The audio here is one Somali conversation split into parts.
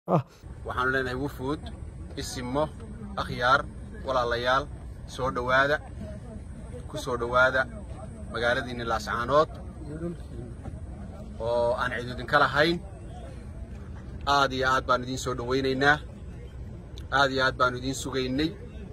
ah waxaanu leenahay wufuud isimo akhyaar walaalayaal soo dhowaada ku soo dhowaada magaaladiinni laascaanood oo aan cid idinka lahayn aad iyo aad baanu idiin soo dhowaynaynaa aad iyo aad baanu idiin sugaynay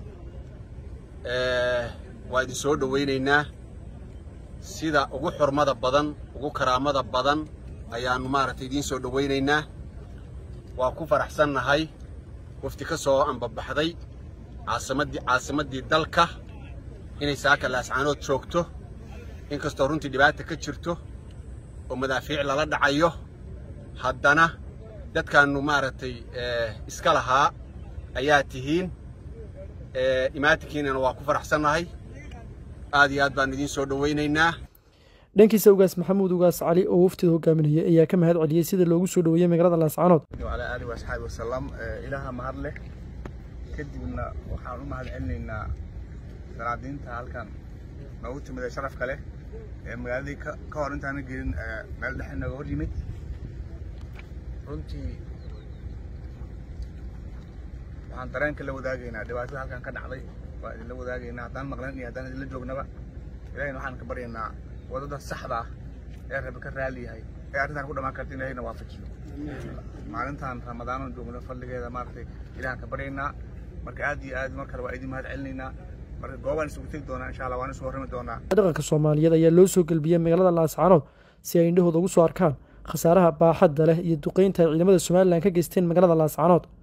waa idin soo dhowaynaynaa sida ugu xurmada badan ugu karaamada badan ayaannu maaragtay idiin soo dhowaynaynaa waa ku faraxsannahay wafti ka soo ambabaxday caasimaddii caasimaddii dalka inay saaka laascaanood joogto inkastoo runtii dhibaata ka jirto oo madaafiic lala dhacayo haddana dadkaannu maaragtay iska lahaa ayaa tihiin imaatinkiinana waa ku faraxsannahay aad iyo aad baanu idiin soo dhowaynaynaa dhankiisa ugaas maxamuud ugaas cali oo waftida hogaaminaya ayaa ka mahad celiyey sida loogu soo dhoweeyey magaalada laascaanood wacalaa aalihi waasxaabi wasalam ilaaha mahad leh kadibna waxaan u mahad celinaynaa salaadiinta halkan noogu timid ee sharafka leh ee magaaladii ka hor intaana gelin meel dhexe nooga hor yimid runtii waxaan dareenka la wadaagaynaa dhibaatada halkan ka dhacday waa idinla wadaagaynaa haddaan maqlan iyo haddaan idinla joognaba ilahayna waxaan ka baryaynaa wadada saxda ah ee rabi ka raali yahay ee arrintan ku dhammaan karta in ilahayna waafajiyo maalintan ramadaanan joogno fadligeeda maaragtay ilahan ka baryaynaa marka aad iyo aad mar kale waa idin mahad celinaynaa marka goobaan isugu tegi doonaa insha allah waan isu warrami doonaa dhaqanka soomaaliyeed ayaa loo soo gelbiyey magaalada laascaanood si ay indhahooda ugu soo arkaan khasaaraha baaxadda leh iyo duqeynta ay ciidamada somalilan ka geysteen magaalada laascaanood